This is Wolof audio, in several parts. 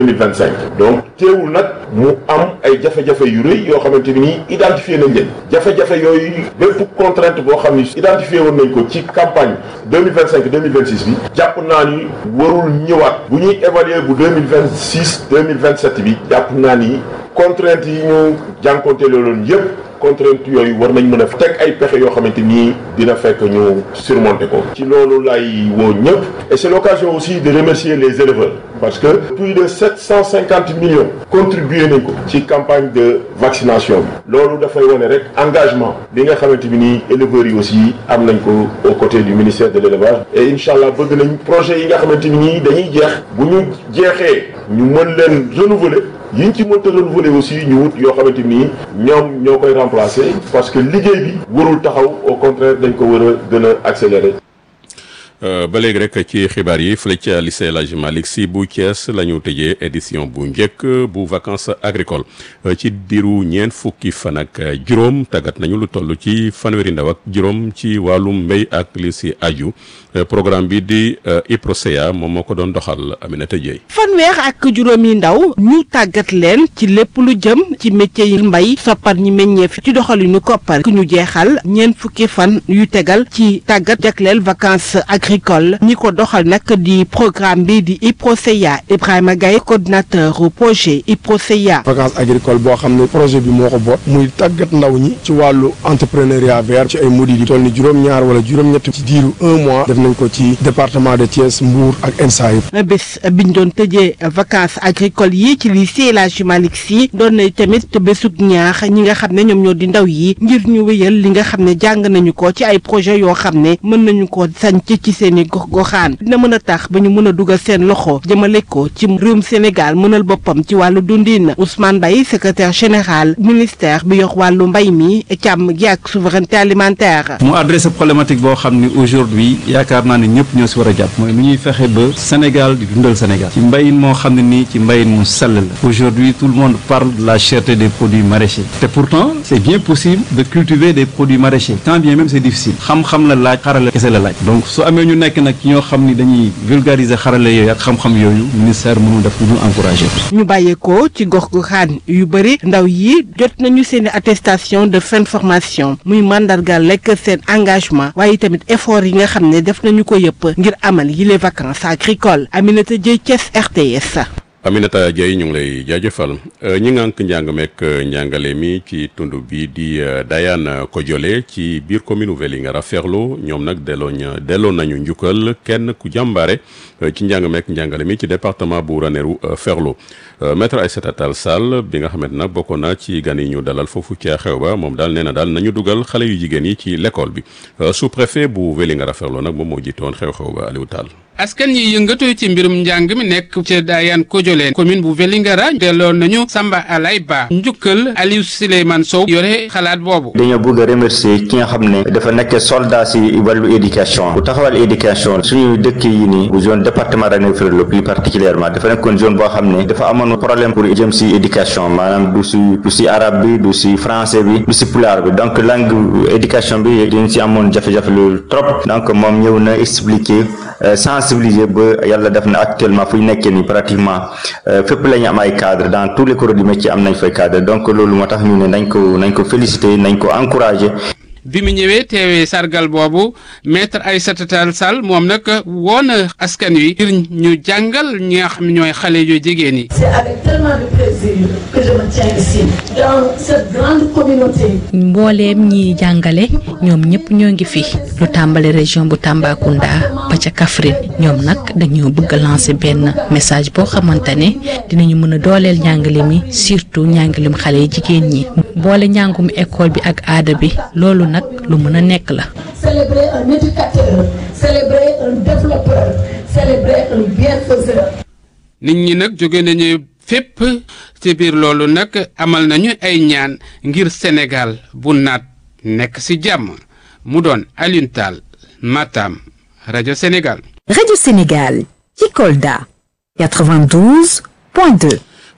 2025 donc teewul nag mu am ay jafe-jafe yu rëy yoo xamante ni nii identifié nañ leen jafe-jafe yooyu bépp contrainte boo xam ni identifié woon nañ ko ci campagne 2025 2026 bi jàpp naa ni warul ñëwaat bu ñuy évaluer bu 2026 2027 bi jàpp naa ni contrainte yi ñu jànkonte loolu yëpp contrainte yooyu war nañ mën a teg ay pexe yoo xamante nii dina fekk ñu surmonter ko ci loolu lay woo ñëpp et c'est l'occasion aussi de remercier les éleveurs parce que plus de 750 millions contribué nañ ko ci campagne de vaccination bi loolu dafay wane rek engagement bi nga xamante bi nii éleveurs yi aussi am nañ ko aux côtés du ministère de l'élevage et incha allah bëgg nañ projet yi nga xamante bi nii dañuy jeex bu ñu jeexee ñu mën leen renouveler yi ñu ci mënta renouveler aussi ñu wut yoo xamante ni ñoom ñoo koy remplacer parce que liggéey bi warul taxaw au contraire dañ ko war a gën a accélérer. ba léegi rek ci xibaar yi fële ca lycée El Hadji Malick Sy bu Thiès la ñu tëjee édition bu njëkk bu vacances agricoles ci diiru ñeent fukki fan ak juróom tàggat nañu lu toll ci fanweeri ndaw ak juróom ci wàllum mbéy ak li si aju programme bi di IPROSEA moom moo ko doon doxal Aminata Dieye. fanweer ak juróomi ndaw ñu tàggat leen ci lépp lu jëm ci métier yi mbay soppar ñi meññeef ci doxalinu koppar ku ñu jeexal ñeent fukki fan yu tegal ci tàggat jagleel vacances agricole ñi ko doxal nag di programme bi di IPROSEA Ibrahima Gaye coordinateur projet IPROSEA vacances agricole boo xam ne projet bi moo ko boot muy tàggat ndaw ñi ci wàllu entrepreneuriat vert ci ay modules yi toll ni juróom-ñaar wala juróom-ñett ci diiru un mois def nañ ko ci département de Thiès Mbour ak ENSA yëpp bés biñ doon tëjee vacances agricoles yi ci lycée El Hadji Malick Sy doon na tamit bésug ñaax ñi nga xam ne ñoom ñoo di ndaw yi ngir ñu wéyal li nga xam ne jàng nañu ko ci ay projet yoo xam ne mën nañu ko sanc ci seeni gox goxaan dina mën a tax ba ñu mën a dugal seen loxo jëmale ko ci réewum Sénégal mënal boppam ci wàllu dundin Ousmane Baye secrétaire général ministère bi yor wàllu mbay mi càmm gi ak souveraineté alimentaire mu adressé problématique boo xam ni aujourd'hui yaakaar naa ne ñëpp ñoo si war a jàpp mooy nu ñuy fexe ba Sénégal di dundal Sénégal ci mbayin moo xam ne nii ci mbayin mu sell la aujourd'hui tout le monde parle de la cherté des produits maraîchers te pourtant c'est bien possible de cultiver des produits maraîchers quand bien même c'est difficile xam-xam la laaj xarala kese la laaj donc su amee ñu nekk nag ñoo xam ni dañuy vulgariser xarala yooyu ak xam-xam yooyu ministère mënul def lu ñu encourager ñu bàyyeekoo ci gox goxaan yu bëri ndaw yi jot nañu seeni attestation de fin de formation muy mandargal lekk seen engagement waaye tamit effort yi nga xam ne def nañu ko yëpp ngir amal yi les vacances agricoles Aminata Dieye Thiès RTS. Aminata Dieye ñu ngi lay jaajëfal ñi ngànk njàng meek njàngale mi ci tund bi di Dayane Kodiolé ci biir commune Vélingara Ferlo ñoom nag delloo delloo nañu njukkal kenn ku jàmbaare ci njàng meek njàngale mi ci département bu Ranérou Ferlo maître Aïssata Tall Sall bi nga xamante nag bokkoon na ci gan yi ñu dalal foofu ca xew ba moom daal nee na daal nañu dugal xale yu jigéen yi ci l'école bi sous-préfet bu Vélingara Ferlo nag moom moo jiitoon xew-xew ba Aliou Tall askan yi yëngatu ci mbirum njàng mi nekk ca Dayane Kodiolé commune bu Vélingara delloo nañu Samba Alay Ba njukkal Aliou Souleymane Sow yore xalaat boobu dañoo bëgg a remercier ki nga xam ne dafa nekk soldat si wàllu éducation bu taxawal éducation suñu dëkk yi nii bu zone département Ranérou Ferlo plus particulièrement dafa nekkoon zone boo xam ne dafa amoon problème pour jëm si éducation maanaam du si du si arabe bi du si français bi du si pulaar bi donc langue éducation bi dañ si amoon jafe-jafe loolu trop donc moom ñëw na expliquer sensibiliser ba yàlla def na actuellement fu ñu nekkee nii pratiquement fépp la ñu am ay cadre dans tous les corps du métier am nañ fay cadre donc loolu moo tax ñu ne nañ ko nañ ko féliciter nañ ko encourager. bi mu ñëwee teewee sargal boobu maître Aïssata Tall Sall moom nag woon na askan wi ngir ñu jàngal ñi nga xam ñooy xale yu jigéen yi. C'est avec tellement de plaisir que je me tiens ici dans cette grande communauté. mbooleem ñi jàngale ñoom ñëpp ñoo ngi fi lu tàmbali région bu Tambacounda ba ca Kaffrine ñoom nag dañoo bëgg a lancer benn message boo xamante ne dinañu mën a dooleel njàngale mi surtout njàngalem xale yi jigéen ñi boole njàngum école bi ak aada bi loolu nag lu mën a nekk la. Célébrer un éducateur, célébrer un développeur, célébrer un bienfaiseur. nit ñi nag jóge nañu fépp ci biir loolu nag amal nañu ay ñaan ngir Sénégal bu naat nekk ci jàmm mu doon Alioune Tall Matam rajo Sénégal. Radio Sénégal ci Kolda 92.2.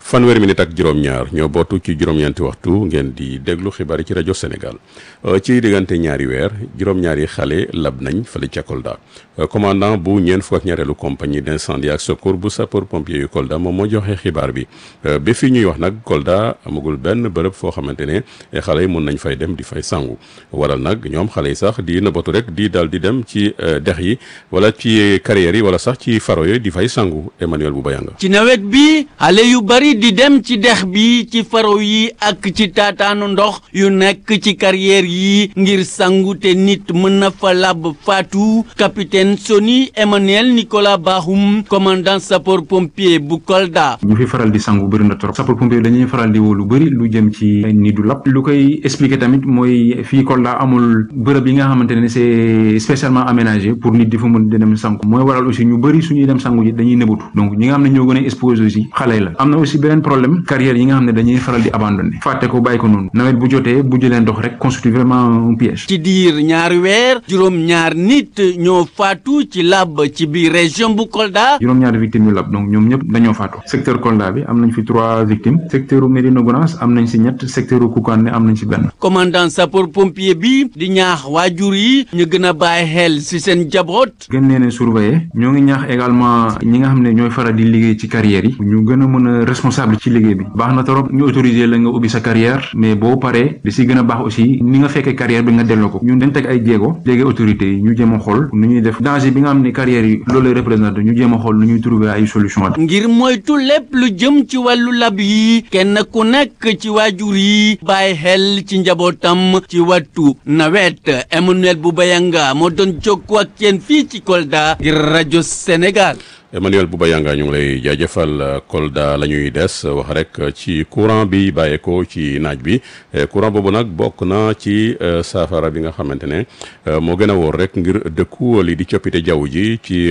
fanweeri minute ak juróom-ñaar ñoo bootu ci juróom-ñeenti waxtu ngeen di déglu xibaar yi ci rajo Sénégal ci diggante ñaari weer juróom-ñaari xale lab nañ fële ca Kolda commandant bu ñeent fukk ak ñaareelu compagnie d'incendie ak secours bu sapeur pompier yu Kolda moom moo joxe xibaar bi ba fii ñuy wax nag Kolda amagul benn bërëb foo xamante ne xale yi mun nañ fay dem di fay sangu waral nag ñoom xale yi sax di nëbbatu rek di dal di dem ci dex yi wala ci carrières yi wala sax ci faro yooyu di fay sangu Emmanuel Boubayanga ci nawet bi xale yu bari di dem ci dex bi ci faro yi ak ci taataanu ndox yu nekk ci carrière yi ngir sangu te nit mën na fa lab faatu capitaine Soni Emmanuel Nicolas Bahum commandant sapeur pompier bu Kolda. ñu fi faral di sangu bëri na trop sapeur pompier dañuy faral di woo lu bëri lu jëm ci ni du lab lu koy expliquer tamit mooy fii Kolda amul bërëb yi nga xamante ne c'est spécialement aménagé pour nit di fa mën di dem sangu mooy waral aussi ñu bëri suñuy dem sangu ji dañuy nëbatu donc ñi nga xam ne ñoo gën a exposé aussi xale la am na aussi beneen problème carrière yi nga xam ne dañuy faral di abandonné fàtte ko bàyyi ko noonu nawet bu jotee bu jëlee ndox rek constitue vraiment un piège. ci diir ñaari weer juróom-ñaar nit ñoo faatu ci lab ci biir région bu Kolda. juróom-ñaari victimes yu lab donc ñoom ñëpp dañoo faatu secteur Kolda bi am nañ fi trois victimes secteur Médina Gounass am nañ si ñett secteur Koukandé am nañ si benn. commandant sapeur pompier bi di ñaax waajur yi ñu gën a bàyyi xel si seen jaboot. gën leen a surveiller ñoo ngi ñaax également ñi nga xam ne ñooy faral di liggéey ci carrière yi ñu gën a mën a responsable ci liggéey bi baax na trop ñu autoriser la nga ubbi sa carrière mais boo paree di si gën a baax aussi ni nga fekkee carrière bi nga delloo ko ñun dañ teg ay jéego léegi autorités yi ñu jéem a xool nu ñuy def danger bi nga xam ne carrière yi loolu lay représenté ñu jéem a xool nu ñuy trouver ay solution ngir moytu lépp lu jëm ci wàllu lab yi kenn ku nekk ci waajur yi bàyyi xel ci njabootam ci wattu nawet Emmanuel Boubayanga moo doon jokkoo ak yéen fii ci Kolda ngir rajo Sénégal. Emmanuel Boubayanga ñu ngi lay jaajëfal Kolda la ñuy des wax rek ci courant bi bàyyeekoo ci naaj bi courant boobu nag bokk na ci saafara bi nga xamante ne moo gën a wóor rek ngir dëkku li di coppite jaww ji ci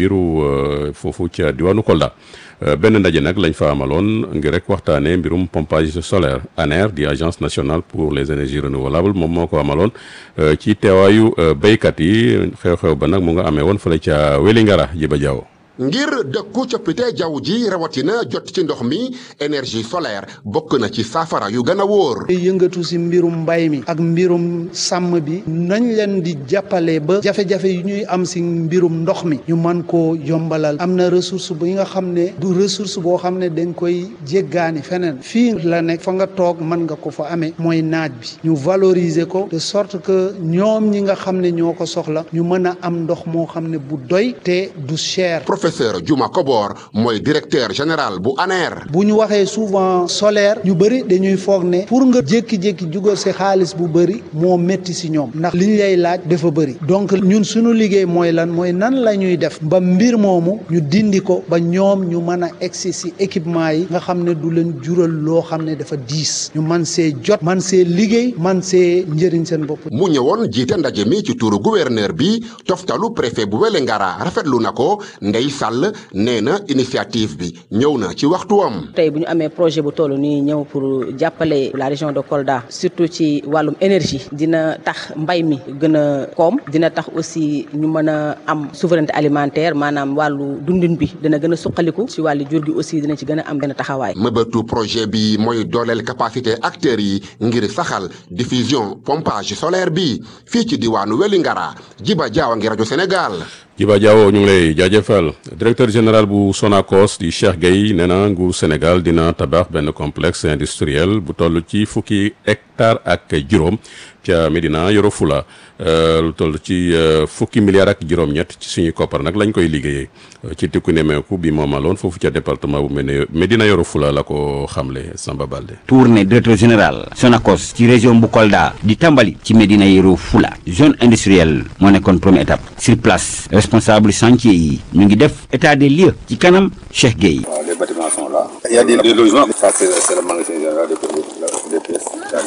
biiru foofu ca diwaanu Kolda. benn ndaje nag lañ fa amaloon ngir rek waxtaanee mbirum pompage solaire ANER di agence nationale pour les énergies renouvelables moom moo ko amaloon ci teewaayu béykat yi xew-xew ba nag mu nga amee woon fële ca Wélingara Jiba Jaaw ngir dëkku coppite jaww ji rawatina jot ci ndox mi énergie solaire bokk na ci saafara yu gën a wóor. yëngatu si mbirum mbay mi ak mbirum sàmm bi nañ leen di jàppale ba jafe-jafe yu ñuy am si mbirum ndox mi ñu mën koo yombalal am na ressource bi nga xam ne du ressource boo xam ne dañ koy jéggaani feneen fii la nekk fa nga toog mën nga ko fa amee mooy naaj bi ñu valoriser ko de sorte que ñoom ñi nga xam ne ñoo ko soxla ñu mën a am ndox moo xam ne bu doy te du cher. professeur Juma Kobor mooy directeur général bu ANER. bu ñu waxee souvent solaire ñu bëri dañuy foog ne pour nga jékki-jékki jugal si xaalis bu bëri moo métti si ñoom ndax liñ lay laaj dafa bëri donc ñun suñu liggéey mooy lan mooy nan la ñuy def ba mbir moomu ñu dindi ko ba ñoom ñu mën a egsi si équipement yi nga xam ne du leen jural loo xam ne dafa diis ñu man see jot man see liggéey man see njëriñ seen bopp. mu ñëwoon jiite ndaje mi ci turu gouverneur bi toftalu préfet bu Wélingara rafetlu na ko ndey Sall nee na initiative bi ñëw na ci waxtuwam. tey bu ñu amee projet bu toll nii ñëw pour jàppale la région de Kolda surtout ci wàllum énergie dina tax mbay mi gën a koom dina tax aussi ñu mën a am souveraineté alimentaire maanaam wàllu dundin bi dina gën a suqaliku ci wàllu jur gi aussi dina ci gën a am benn taxawaay. mëbëtu projet bi mooy dooleel capacité acteurs yi ngir saxal diffusion pompage solaire bi fii ci diwaanu Wélingara Jiba Jaawa ngi rajo Sénégal. Jiba Diawo ñu ngi lay jaajëfal directeur général bu Sonacos di Cheikh Gueye nee na nguur Sénégal dina tabax benn complexe industriel bu toll ci fukki hectare ak juróom ca Médina Yoro Fula lu toll ci fukki milliards ak juróom-ñett ci suñuy koppar nag lañ koy liggéeyee ci tikku nemeeku bi moomaloon foofu ca département bu Médina Yoro Fula la ko xamle Samba Balde. tournée directeur général Sonacos ci région bu Kolda di tàmbali ci Médina Yoro Fula zone industrielle moo nekkoon première étape sur place responsable chantier yi ñu ngi def état des lieux ci kanam Cheikh Gueye. les bâtiments sont là. Il y a des, des logements. Ça, c'est le magasin général des pièces.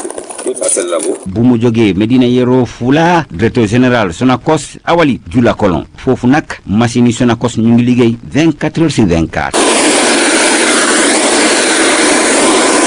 Ça, c'est le labo. bu mu jógee Médina Yoro Fula directeur général Sonacos Awali Jula Kolon foofu nag machine yi Sonacos ñu ngi liggéey 24 heures sur 24.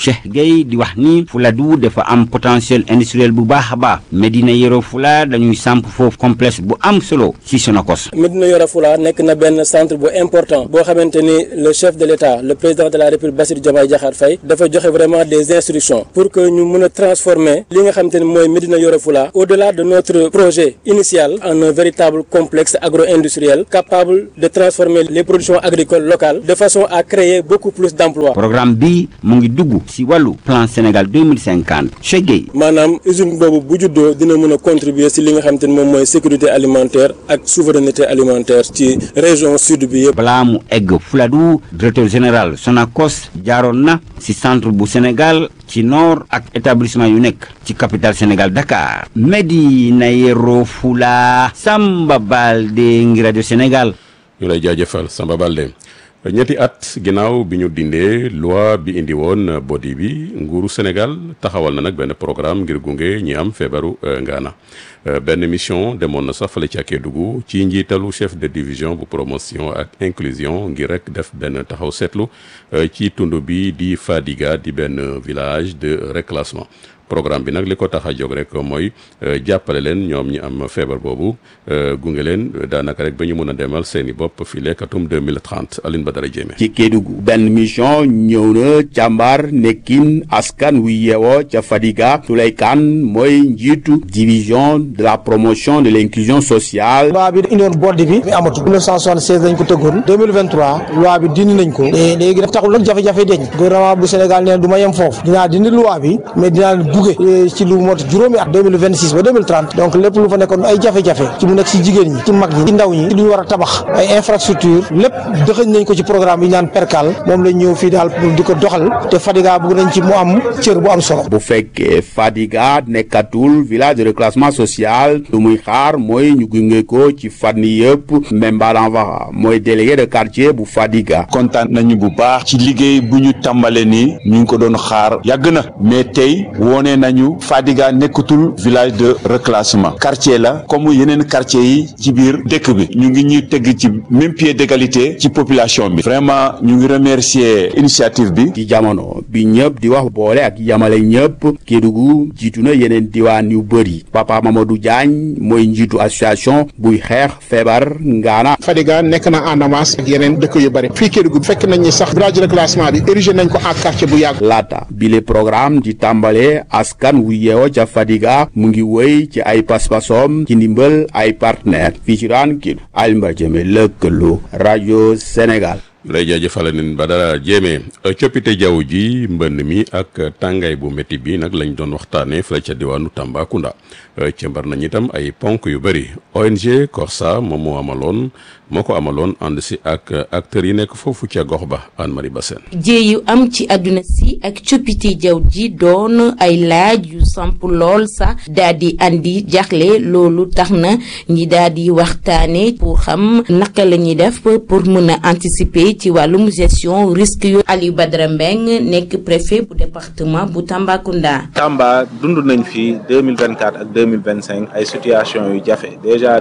Cheikh Gueye di wax ni Fuladu dafa am potentiel industriel bu baax a baax Médina Yoro Fula dañuy samp foofu complexe bu am solo ci Sonacos Médina Yoro Fula nekk na benn centre bu important boo xamante ni le chef de l'État le président de la République Bassirou Diomaye Diakhar Faye dafa joxe vraiment des instructions pour que ñu mën a transformer li nga xamante ni mooy Médina Yoro Fula au-delà de notre projet initial en un véritable complexe agro-industriel capable de transformer les productions agricoles locales de façon à créer beaucoup plus d'emplois. programme bi mu ngi dugg ci wàllu plan Sénégal 2050 Cheikh Gueye maanaam usine boobu bu juddoo dina mën a contribuer ci li nga xamante ni moom mooy sécurité alimentaire ak souveraineté alimentaire ci région sud bi yëpp. balaa mu egg Fuladu directeur général Sonacos jaaroon na ci centre bu Sénégal ci nord ak établissement yu nekk ci capitale Sénégal Dakar Médina Yoro Fula Samba Balde ngi rajo Sénégal ñu lay jaajëfal Samba Balde ñetti at ginnaaw bi ñu dindee loi bi indi woon body bi nguuru Sénégal taxawal na nag benn programme ngir gunge ñi am feebaru ngaana benn mission demoon na sax fale ci Kédougou ci njiitalu chef de division bu promotion ak inclusion ngir rek def benn taxaw seetlu ci tund bi di Fadiga di benn village de reclassement programme bi nag li ko tax a jóg rek mooy jàppale leen ñoom ñi am feebar boobu gunge leen daanaka rek ba ñu mun a demal seen i bopp fii lekkatum 2030 Aline Badara Diémé ci Kédougou benn mission ñëw na càmbar nekkin askan wu yeewoo ca Fadiga Souley Kane mooy njiitu division de la promotion de l'inclusion sociale loi bi indiwoon board bi mi amatu 1976 lañ ko tëggoon 2023 loi bi dindi nañ ko léegi daf taxul nag jafe-jafe deñ gouvernement bu Sénégal nee du ma yem foofu dinaa dindi loi bi mais dinaa buge ci lu mot juróomi at 2026 ba 2030 donc lépp lu fa nekkoon ay jafe-jafe ci mu nekk ci jigéen ñi ci mag ñi ci ndaw ñi ci lu ñu war a tabax ay infrastructure lépp dëxëñ nañ ko ci programme bi ñu naan percal moom lañ ñëw fii daal pour di ko doxal te Fadiga bëgg nañ ci mu am cër bu am solo bu fekkee Fadiga nekkatul village de reclassement social lu muy xaar mooy ñu gunge ko ci fànn yëpp Mbemba Lanvara mooy délégué de quartier bu Fadiga kontaan nañu bu baax ci liggéey bu ñu tàmbale nii ñu ngi ko doon xaar yàgg na mais tey wone nañu Fadiga nekkatul village de reclassement quartier la comme yeneen quartier yi ci biir dëkk bi ñu ngi ñuy teg ci même pied d'égalité ci population bi vraiment ñu ngi remercier initiative bi ci jamono bi ñëpp di wax boole ak yamale ñëpp Kédougou jiitu na yeneen diwaan yu bëri Papa Mamadou Diagne mooy njiitu association buy xeex feebar ngaana Fadiga nekk na en avance ak yeneen dëkk yu bëri fii Kédougou fekk nañ ni sax village de reclassement bi érigé nañ ko en quartier bu yàgg laata bile programme di tàmbale askan wu yeewoo ca Fadiga mu ngi wéy ci ay paspasom ci ndimbal ay partenaire fii ci raan kii Alioune Jëme lëkkaloo rajo Sénégal lay jaajëfal nin Badara Diémé coppite jaww ji mbënn mi ak tàngaay bu métti bi nag lañ doon waxtaanee fële ca diwaanu Tambacounda cëmbar nañ itam ay ponk yu bëri ONG Corsa moom moo amaloon moo ko amaloon ànd si ak acteurs yi nekk foofu ca gox ba Anne Marie Bassène jéey yu am ci àdduna si ak coppite jaww ji doon ay laaj yu samp lool sax daal di andi jaxle loolu tax na ñi daal di waxtaane pour xam naka la ñuy def pour mën a anticiper ci wàllum gestion risque yu Aliou Badara Mbeng nekk préfet bu département bu Tambacounda. Tamba dund nañ fi 2024 ak 2025 ay situation yu jafe déjà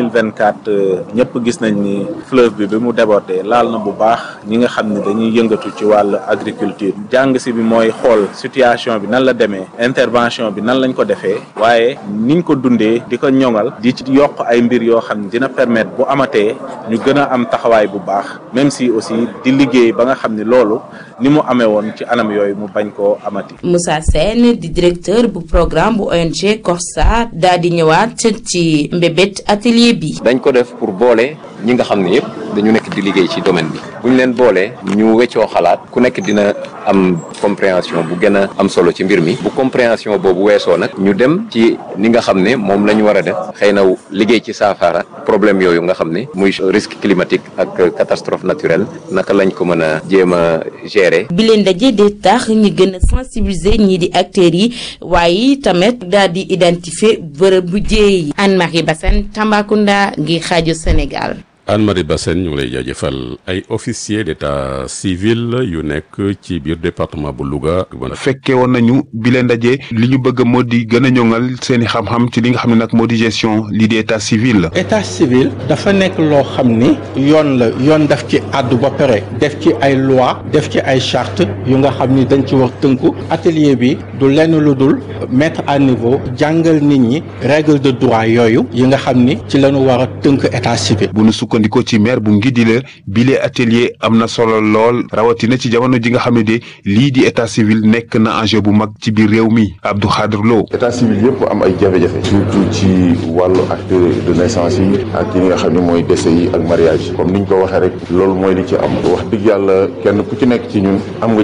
2024 ñëpp gis nañ ni fleuve bi bi mu débordé laal na bu baax ñi nga xam ne dañuy yëngatu ci wàllu agriculture jàng si bi mooy xool situation bi nan la demee intervention bi nan lañ ko defee waaye niñ ko dundee di ko ñoŋal di ci yokk ay mbir yoo xam ne dina permettre bu amatee ñu gën a am taxawaay bu baax même si aussi di liggéey ba nga xam ni loolu ni mu amee woon ci anam yooyu mu bañ koo amati. Moussa Sène di directeur bu programme bu ONG Corsa daal di ñëwaat ci mbébét atelier bi. dañ ko def pour boole ñi nga xam ne yëpp dañu nekk di liggéey ci domaine bi bu ñu leen boolee ñu weccoo xalaat ku nekk dina am compréhension bu gën a am solo ci mbir mi bu compréhension boobu weesoo nag ñu dem ci ni nga xam ne moom la ñu war a def xëy na liggéey ci saafara problème yooyu nga xam ne muy risque climatique ak catastrophe naturelle naka lañ ko mën a jéem a gérer. bi leen daje de tax ñi gën a sensibiliser ñii di acteurs yi waaye tamit daal di identifier bërëb bu jéey yi Anne Marie Bassène Tambacounda ngir xaaju Sénégal. Anne-Marie Bassène ñu ngi lay jaajëfal ay officier d'état civil yu nekk ci biir département bu Louga. fekke woon nañu bi leen ndaje li ñu bëgg moo di gën a ñoŋal seen i xam-xam ci li nga xam ne nag moo di gestion lii di état civil. état civil dafa nekk loo xam ni yoon la yoon daf ci àddu ba pare def ci ay loi def ci ay charte yu nga xam ni dañ ci wax tënku atelier bi du lenn lu dul mettre à niveau jàngal nit ñi règle de droit yooyu yi nga xam ni ci lañu war a tënk état civil. bu nu sukkandikoo ci maire bu Ngidila bile atelier am na solo lool rawatina ci jamono ji nga xam ne de lii di état civil nekk na enjeu bu mag ci biir réew mi Abdou Khadr Lo. état civil yëpp am ay jafe-jafe surtout ci wàllu acte de naissance yi ak yi nga xam ne mooy décès yi ak mariage comme niñ ko waxee rek loolu mooy li ci am wax dëgg yàlla kenn ku ci nekk ci ñun am nga